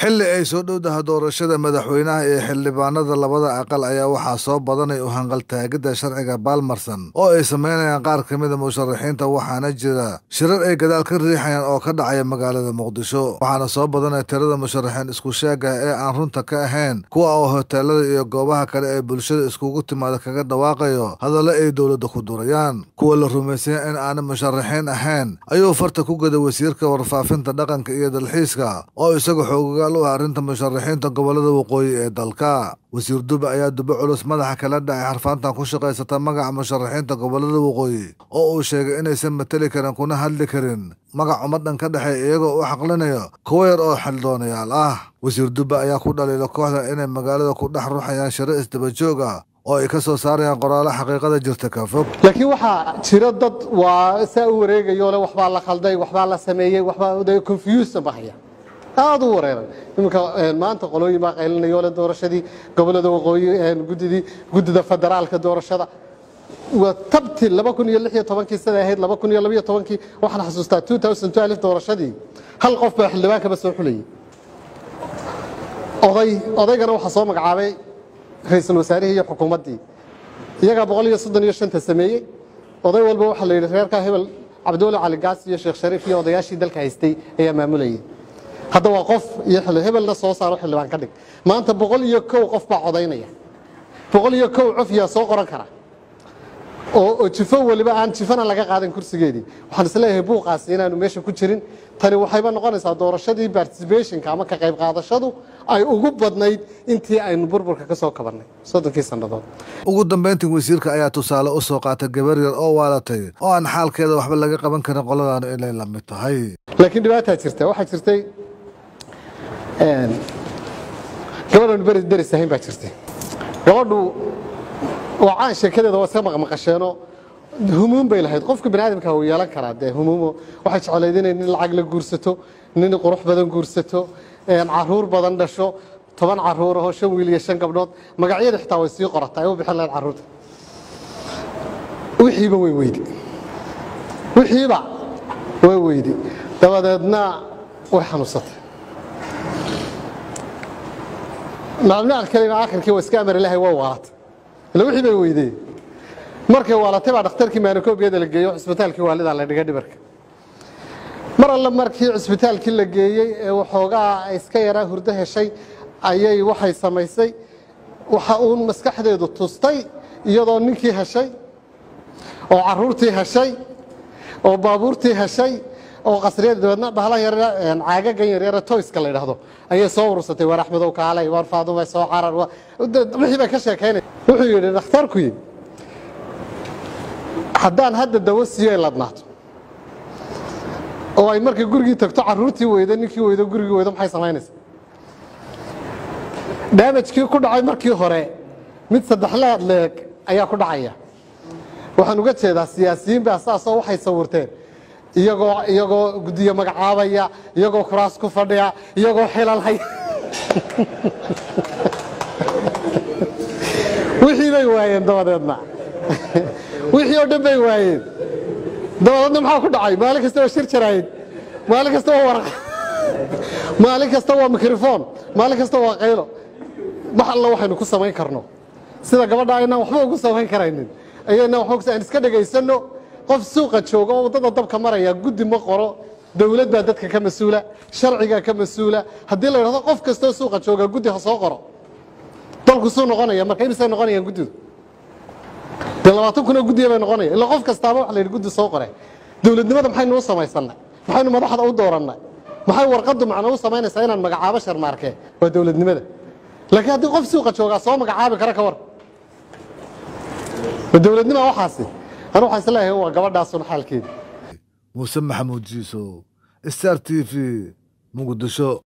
xilli ay soo dhowdaha doorashada madaxweynaha ee xildhibaanada labada aqal ayaa waxaa soo badanay u hanqaltaagidda sharciga baalmarsan oo ay samaynayaan qaar ka mida musharaxiinta waxaana jira shirar ay gadaal ka riixayaan oo ka dhacaya magaalada muqdisho waxaana soo badanay tirada musharaxiin isku sheegah ee aan runta ka ahayn kuwa oo hoteelada iyo goobaha kale ee bulshada iskugu timaada kaga dhawaaqayo hadallo ay dowladda ku durayaan kuwa la rumaysanya in aanay musharaxiin ahayn ayuu farta ku gada wasiirka warfaafinta dhaqanka iyo dalxiiska oo isaga xoogagal u ah arrinta musharaxiinta gobolada waqooyi ee dalka wasiir dube ayaa dube culus madaxa kala dhacay xarfaantan ku shaqaysata magaca musharaxiinta gobolada waqooyi oo uu sheegay inaysan mateli karin kuna hadli karin magac ummadhan ka dhexeey iyagoo u xaqlinayo kuwo yar oo xildoonayaal ah wasiir dube ayaa ku dhaliila kooxda inay magaalada ku dhex ruxayaan shiro isdaba joog ah oo ay ka soo saarayaan qoraalo xaqiiqada jirta ka fog laakiin waxaa jira dad waa saa u wareegayo le waxbaa la khalday waxbaa la sameeyey waxbaa confusion bahaya aad u wareeran iminka maanta qolooyin baa qaylinayo le doorashadii gobolada waqooyi gudidii guddida federaalka doorashada waa tabti laba kun iyo lix iyo tobankii siday ahayd laba kun iyo labaiyo tobankii waxaan xasuustaa two thousand twelve doorashadii hal qof baa xildhibaankaba soo xulayay oday odaygana waxaa soo magacaabay ra-iisul wasaarihii iyo xukuumaddii iyagaa boqol iyo soddon iyo shanta sameeyey oday walba waxaa la yidhi reerkaa hebel cabdiwali cali gaas iyo sheekh shariif iyo odayaashii dalka haystay ayaa maamulayay hadda waa qof iyo hebelna soo saaro xildhibaan ka dhig maanta boqol iyo kow qof baa codaynaya boqol iyo kow cof yaa soo qoran kara oo jifo weliba aan jifana laga qaadan kursigeedii waxaan isleeyahay buuqaasi inaanu meesha ku jirin tani waxayba noqonaysaa doorashadii particibationka ama ka qayb qaadashadu ay ugu badnayd intii aynu burburka ka soo kabannay soddonkii sannadood ugu dambayntii wasiirka ayaa tusaale u soo qaatay gabar yar oo waalatay oo aan xaalkeeda waxba laga qaban karin qoladaanu inay la mid tahay laakiin dhibaataa jirta waxaa jirtay gabadhanu beri deris ahayn baa jirtay gabadhu waa caan sheekadeeda waa iska maqmaqasheenoo humuum bay lahayd qofka bani aadamka wuu yeelan karaa dee humuumo waxay jeclayd inay nin lacag la guursato nin qurux badan guursato caruur badan dhasho toban caruur ahoo shan wiil iyo shan gabdhood magacyada xitaa way sii qorata ay u bixin lahayd caruurta wixiiba way weydi wixiiba way weydi dabadeedna way xanuunsatay macluumaad kalena akhirkii waa iska amari lahay waa waalatay ila wixii bay weydeen markay waalatay baa dhakhtarkii maanikoobiyada la geeyo cisbitaalkii waalidaa la dhiga dhibarka mar alle markii cisbitaalkii la geeyey ee waxoogaa iska yaraa hurdo heshay ayay waxay samaysay waxa uun maskaxdeedu tustay iyadoo ninkii heshay oo caruurtii heshay oo baabuurtii heshay oo qasriyada dabeedna bahlan yar caagagan yaryare toyska la yidhaahdo ayay soo urursatay waar axmedow kaalay waar faadumay soo carar wixii bay ka sheekaynay wuxuu yidhi dhakhtarkuyi haddaan hadda dawo siiyo ay ladnaato oo ay markay gurigii tagto caruurtii weydo ninkii weydo gurigii weydo maxay samaynaysaa daamajkii ku dhacay markii hore mid saddexlaad leeg ayaa ku dhacaya waxaan uga jeedaa siyaasiyiin baa saasoo waxay sawirteen iyagoo iyagoo guddiyo magacaabaya iyagoo kuraas ku fadhiya iyagoo xilalhay wixii bay waayeen dabadeedna wixii oo dhan bay waayeen dabadeedna maxaa ku dhacay maalin kasta waa shir jaraayid maalin kasta waa waraq maalin kasta waa mikrofon maalin kasta waa qaylo wax alla waxaynu ku samayn karno sida gabadha aynaan waxba ugu samayn karaynin ayayna waxba aan iska dhegaysanno qof suuqa jooga oo waddada dabka maraya guddi ma qoro dowlad baa dadka ka mas-uula sharcigaa ka mas-uula haddii la yidhahdo qof kastoo suuqa jooga guddi ha soo qoro dalku suu noqonaya marka imisay noqonayaan guddidu dee labaatan kunoo guddiya bay noqonaya illa qof kastaaba waxa la yidhi guddi soo qore dowladnimada maxaynu u samaysannay maxaynu madaxda u doorannay maxay warqaddu macno u samaynaysaa inaan magacaabo sharmaarkee waa dowladnimada laakiin haddii qof suuqa joogaa soo magacaabi kara ka war ma dowladnima waxaasi anu waxaan isleeyahay waa gabadhaasun xaalkeeda muuse maxamuud jiiso star t v muqdisho